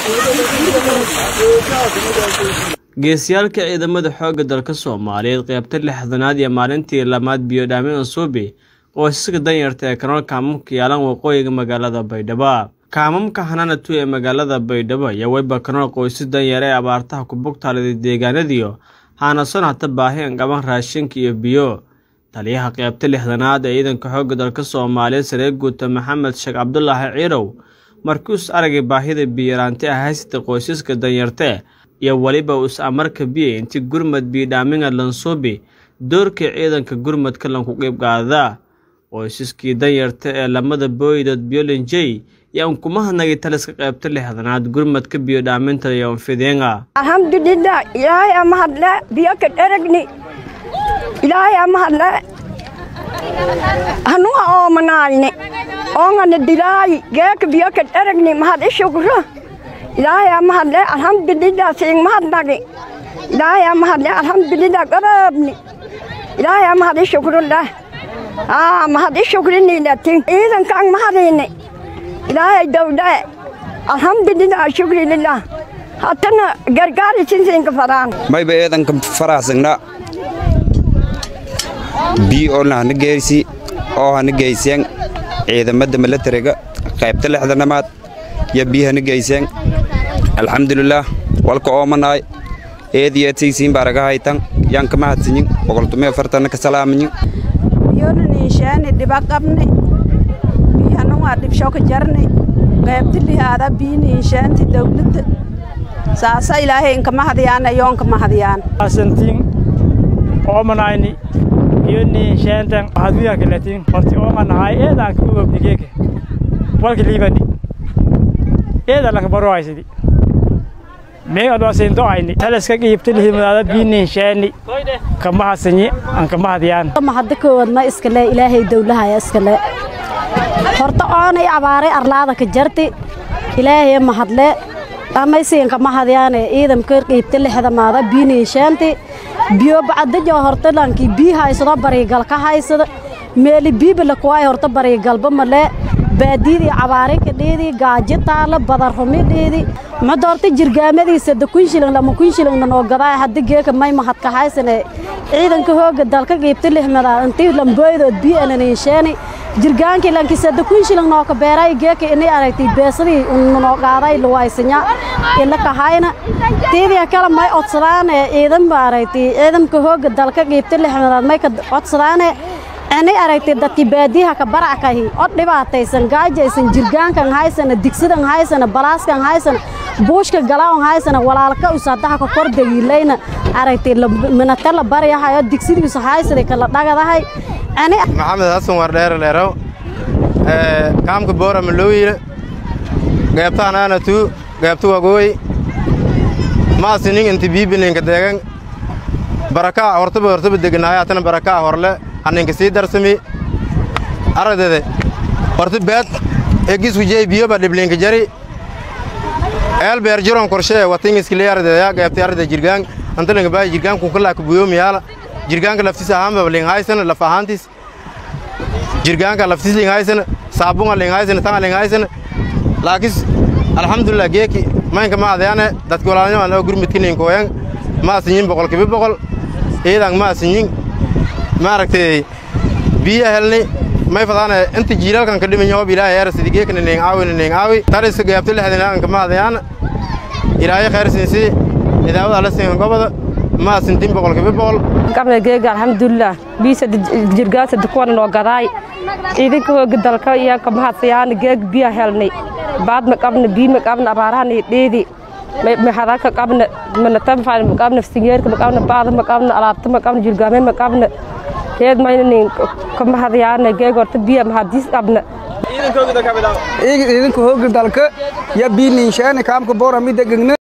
geesiyaalka ciidamada xoogga dalka soomaaliyeed qeybta lixdanaad iyo maalintii lamaad biyodhaamin ansuubi qoysaska danyarta ee kanool kaamamka yaalan waqooyiga magaalada baydhabo kaamamka hananatu ee magaalada baydhabo iyo weyba kanool qoysas danyar ee abaartaha ku bugtaaliday deegaanadiyo haanason hata baahi an qaban raashinka iyo biyo taliyaha qeybta lixdanaad ee ciidanka xoogga dalka soomaaliyeed saree guuta maxamed sheekh cabdulaahi ciirow markuus aragay baahida biyaraanti ah haysata qoysaska danyarte iyo weliba us amarka biya inti gurmad biyodhaaminga lansuubi doorkii ciidanka gurmadka lanku qeyb qaadaa qoysaskii danyarta ee lamada booydood biolinjey yaa unkumahadnagay taliska qeybta lixdanaad gurmadka biyodhaaminta iyo anfideenga alxamdulilah ilaahay ama hadle biyo ka dheragni ilaahay ama hadle hanuha oomanaalni oongana dilaayi geeka biyo ka dheragni mahad ishugro ilaahay ama hadle alxamdulilah siing mahadnagi ilaahay ama hadle alxamdulilah garaabni ilaahay ama had ishugruleh aa mahad ishugrinilati ciidankaan mahadini ilaahay dawdhe alxamdulilah shukri lilah hatana gargaari sinsiinka faraan mayba eedanka faraxsagna bii oolna hana geersi oo hana geyseen ciidamada milatariga qaybta lixdanamaad yo bii hana geyseen alxamdulilaah walka oomanaay eediyeedsiisiin baaragahaytan yanka mahadsinyin boqoltumiyo fartanna ka salaamanyin biyonaniishaani dhiba qabni biyana waa dhibshoka jarni qaybti lihaada biyaniishaanti dawladda saasa ilaahay inkama hadiyaan ayoonka mahadiyaan asantiin oomanayni biyoniishaantan hadwiya kaletiin horti oomanahay eedaan ka ogobnigeeke walka liibani eeda laka barohaysidi mee adwaasindo ayni talaska qiibta lihimadaada biyoniishaani kama hasanyi aan kama hadiyaan mahadda koowaadma iskale ilaahay dawlahaya iskale horta oonay abaaray arlaada ka jarti ilaahay mahadle dhamaysiinka mahadyaane ciidamka qiibta lixdamaada biyoniishaanti biyo bacadajo horta lankii bii haysado bariigal ka haysada meeli biibala kuwaay horta bariigalba male baadiyadii cabaari ka dhiidi gaaji taala badarrumi dhiidi mada horta jirgaamadiisa da kun shilin lama kun shilingna noo gadaay hadda geeka may mahadka haysane ciidanka hooga dalka qiibta lixmada intii lambooydood bii ananiisheeni jirgaankii lankisa da kun shilin noo ka beeray geeka inay aragtay beesadii noo qaaday luwaysanya ila kahayna tiidii kale may codsadaane ciidan ba aragtay ciidanka hooga dalka qiibta lixmadaad may ka codsadaane anay aragtay dadkii baadiyaha ka barackahi od dhibaataysan gaajaysan jirgaankan haysana digsidan haysana balaaskan haysana buushka galaawan haysana walaalka usadaha ka kor dagiilayna aragtay minata la baryahayo digsidiisu haysaday kala dhagadahay maxamed xasan wardheere leerow kaamka boora malooyile geebtaan aanatu geebta wagooy maasinin inti biibininka deegan barakaa hortaba hortaba deganaayo hatana barakaa horle haninka sii darsami aragdede horta beed egisku jey biyoba dhiblinka jari eel beer jiron korshee watingiskili aragdeya geebta aragde jirgaan antalinga baa jirgaan kunkalaa kubuyomiyaala jirgaanka laftis ahaanba linghaysana laf ahaantis jirgaanka laftis linghaysana saabunga linghaysana tanga linghaysana laakis alxamdulilah geeki maynka maadayaane dadki walaalnyamaan oo gurmidkininkoyan maasinyin boqolkiba boqol ciidan maasinyin maaragtay biya helni may fadaane inta jiilalkan ka dhimin yoob ilaahay eersidi geekna ning aawi ning aawi tariska gaabta lexdina anka maadayaan ilaahay khayr siinsi idaawada la siin gobada ma sintin boqolkiiba boqol qabna geega alxamdulilah biisa jirgaasa dukuwana noo gadaay ciidanka hooga dalka iyo ka mahadsayaan geeg biya helnay baad ma qabna bii ma qabna abaarahana dheedi maxadaka qabna manatamfaan ma qabna singeerka ma qabna baada ma qabna alaabta ma qabna jirgaame ma qabna heed maynanin ka mahadyaana geeg horta biya mahadiis qabna ciidanka hooga dalka ya biininshaani kaamka boora midda gegna